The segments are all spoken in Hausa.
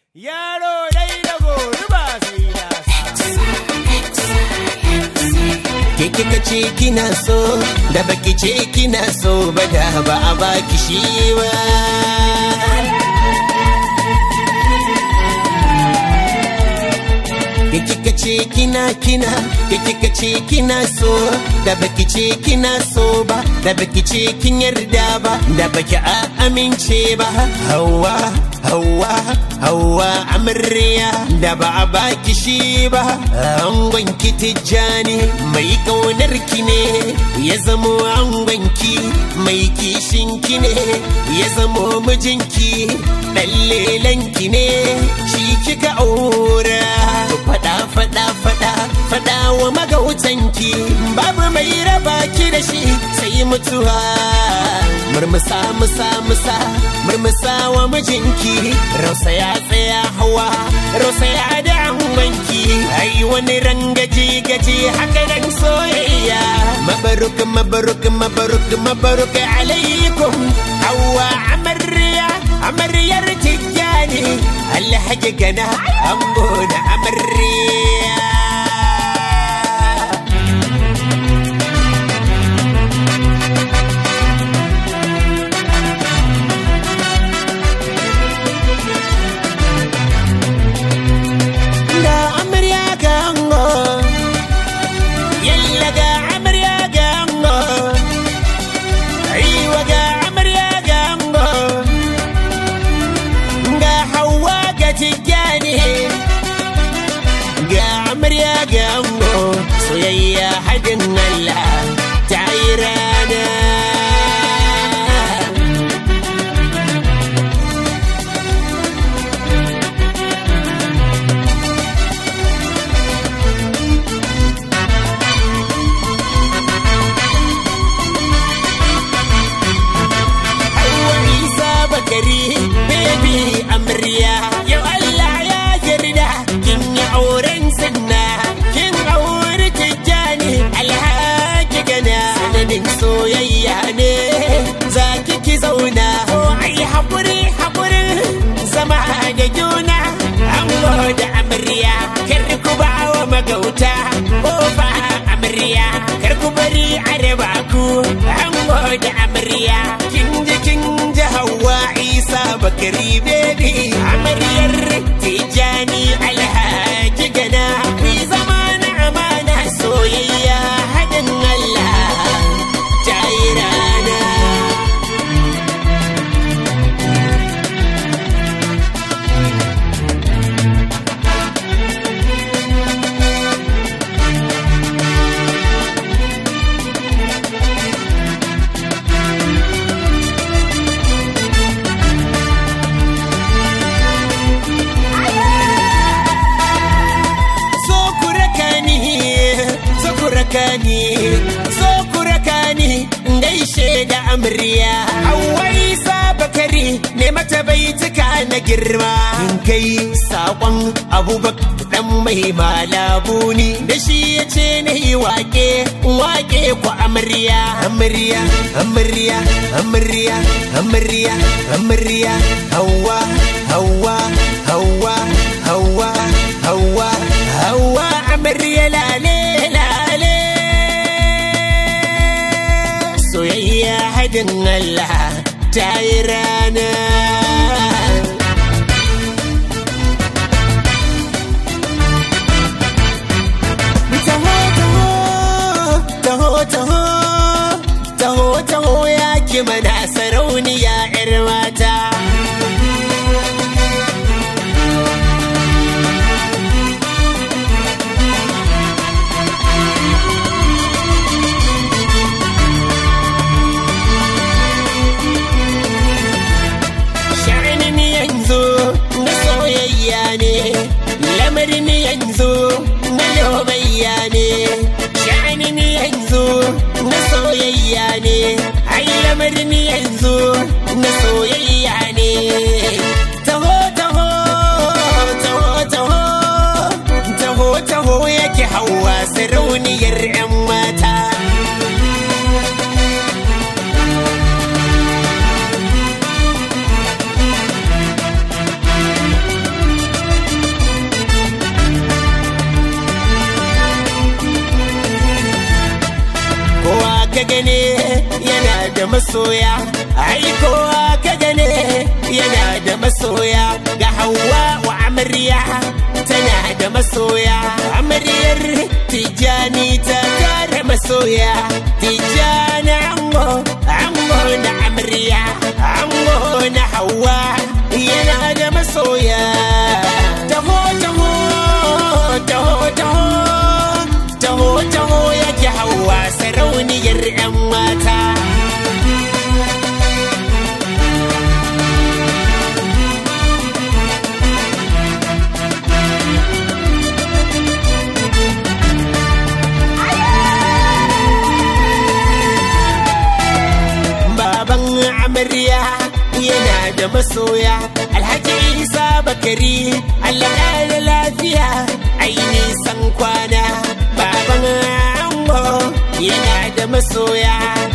Yaro dai da gobe ba sai ya Ke kika ce kina so da baki ce kina so ba da ba a baki shi ba. Ke kika ce kina kina ke kika ce kina so da baki ce kina so ba da baki ce kin yarda ba da baki a amince ba hawa hawa hawa amarya da ba a baki shi ba angon ki tijjani mai kaunar ki ne ya zamo angon ki mai kishin ki ne ya zamo mijinki dan lelan ki ne shi kika aura fada fada fada fada wa magautanki babu mai raba ki da shi sai mutuwa murmusa musa musa murmusa wa mijinki rausa ya tsaya hawa rausa ya da angonki ai wani rangaji gaji haka nan soyayya mabaruk mabaruk mabaruk mabaruk alaikum hawa amarya amaryar tijjani alhaji gana ango da amarya ga amarya ga ango yalla ga amarya ga ango aiwa ga amarya ga ango ga hawa ga tijjani ga amarya ga ango soyayya hadin Allah ta yi rana Hauwa Isa Bakari, baby amarya. Yau Allah ya yarda kin yi auren sunna, kin auri tijjani alhaji gana. Sanadin soyayya ne, za ki ki zauna. Ko ai haƙuri haƙurin zama da juna. Ango da amarya, kar ku ba wa magauta. Ko ba amarya, kar ku bari a raba ku. Ango da amarya, kin ji kin ji hawa isa bakari baby amaryar tijani alhaji gana ku zama na amana soyayya hadin allah ta yi rana so ku raka ni so ku raka ni so ku raka ni gaishe da amarya hawai bakari ne mata baituka na girma in kai sakon abubakar dan mai malabu ni da shi ya ce na yi wake wake ku amarya amarya amarya amarya amarya amarya hawa hawa hawa hawa hawa hawa amarya lale lale soyayya hadin Allah ta yi rana taho taho taho taho taho ya ki mana sarauniya 'yar mata ka gane yana da masoya ai kowa ka gane yana da masoya ga hawa wa amarya tana da masoya amaryar tijani ta tara masoya tijani ango ango na amarya ango na hawa yana da masoya taho taho taho taho taho taho yake hawa sarauniyar 'yan mata baban amarya yana da masoya alhaji isa bakari allah da lafiya aini san kwana baban ango yana da masoya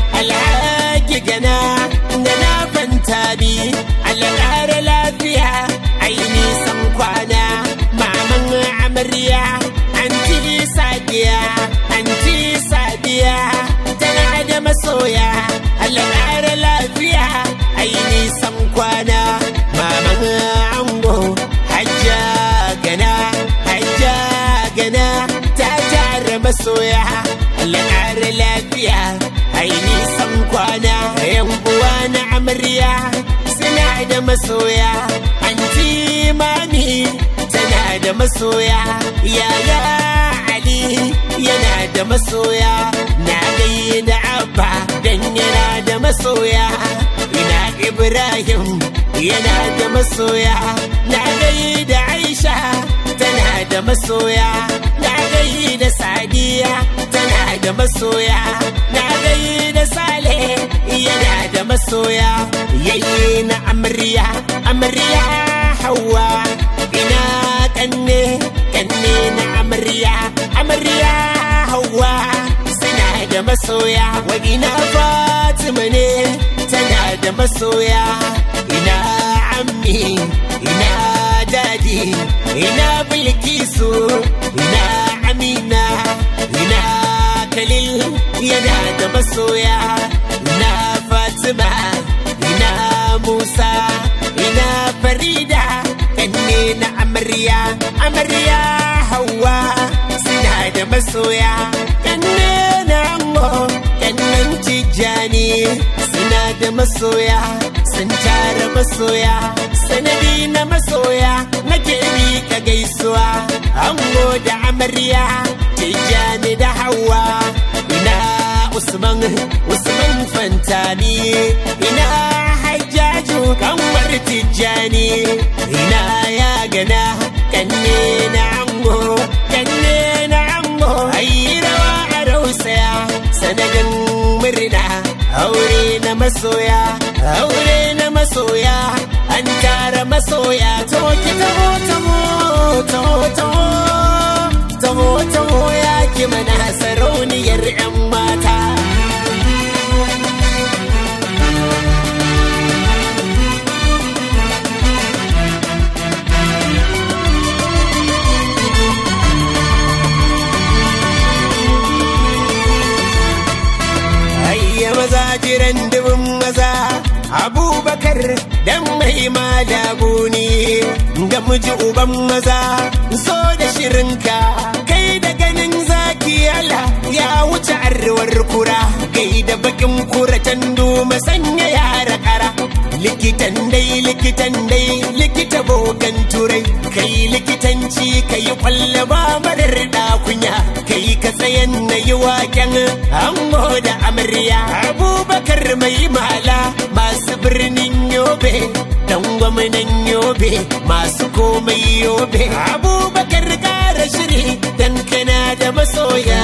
alhaji gana da na fanta bi allah da lafiya aini san kwana maman amarya anti sadiya anti sadiya tana da masoya Allah ƙara lafiya ai nisan kwana maman ango hajja gana hajja gana ta tara masoya Allah ƙara lafiya ai nisan kwana yan uwa na amarya suna da masoya anti mami tana da masoya yaya ali yana da masoya na gaida abba dan yana da masoya ina ibrahim yana da masoya na gaida aisha tana da masoya na gaida sadiya tana da masoya na gaida sale yana da masoya yayye na amarya amarya hawa ina kanne kanne na amarya amarya hawa suna da masoya wa ina fatima ne tana da masoya ina ammi ina dadi ina bilkisu ina amina ina kalil yana da masoya ina fatima ina musa ina farida kanne na amarya amarya hawa suna da masoya kanne na ango kannan tijjani suna da masoya sun tara masoya sanadi na masoya nake ka gaisuwa ango da amarya tijjani da hawa ina usman usman fantami ina hajjaju kanwar tijjani ina ya gana kanne na ango kanne na ango ayi rawa a rausaya sanadin murna aure na masoya aure na masoya an tara masoya to ki taho taho taho taho taho taho ya ki mana sarauniyar 'yan mata Ayya maza jiran dubin maza Abubakar dan mai malabuni ga miji uban maza so da shirinka kai da ganin zaki ala ya wuce arwar kura kai da bakin kura tandu masanya yara kara likitan dai likitan dai likita bogan turai kai likitanci kai kwallaba marar dakunya kai ka tsayan na yi waken ango da amarya abubakar mai mala masu birnin yobe dan gwamnan yobe masu komai yobe abubakar kara shiri dan kana da masoya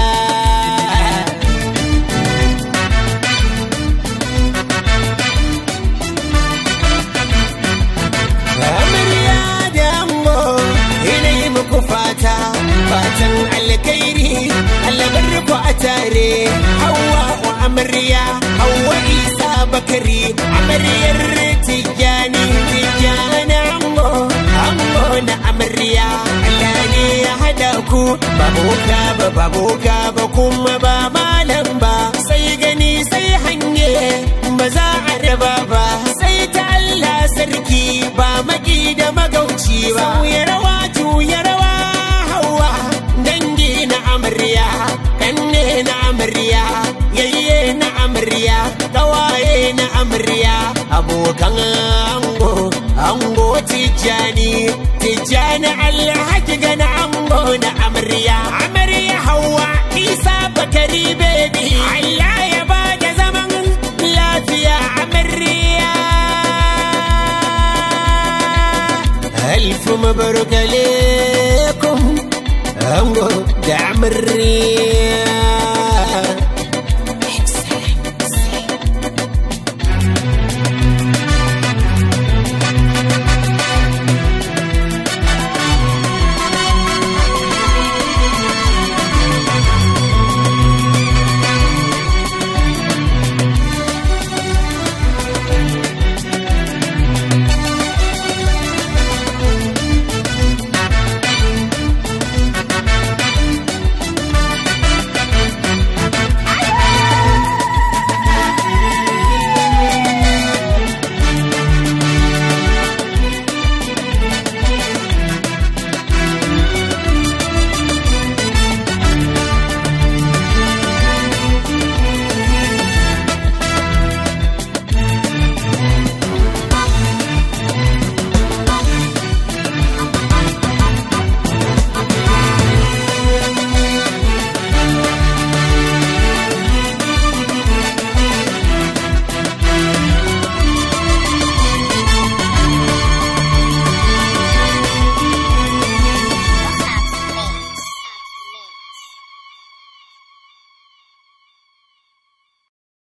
amarya da ango ina yi muku fata fatan alkairi alabar ku a tare hawa wa amarya hawa isa bakari amaryar tijjani tijjani ango ango na amarya Allah ne ya hada ku ba boka ba ba boka ba kuma ba malam ba sai ga ba za a raba ba sai ta Allah sarki ba maki da magauci ba ya rawa juya rawa hawa dangi na amarya kanne na amarya yayye na amarya kawaye na amarya abokan ango ango tijjani tijjani alhaji gana ango na amarya amarya hawa isa bakari baby Allah ya ba da zaman lafiya amarya ألف مبروك عليكم أنقو دعم الرياح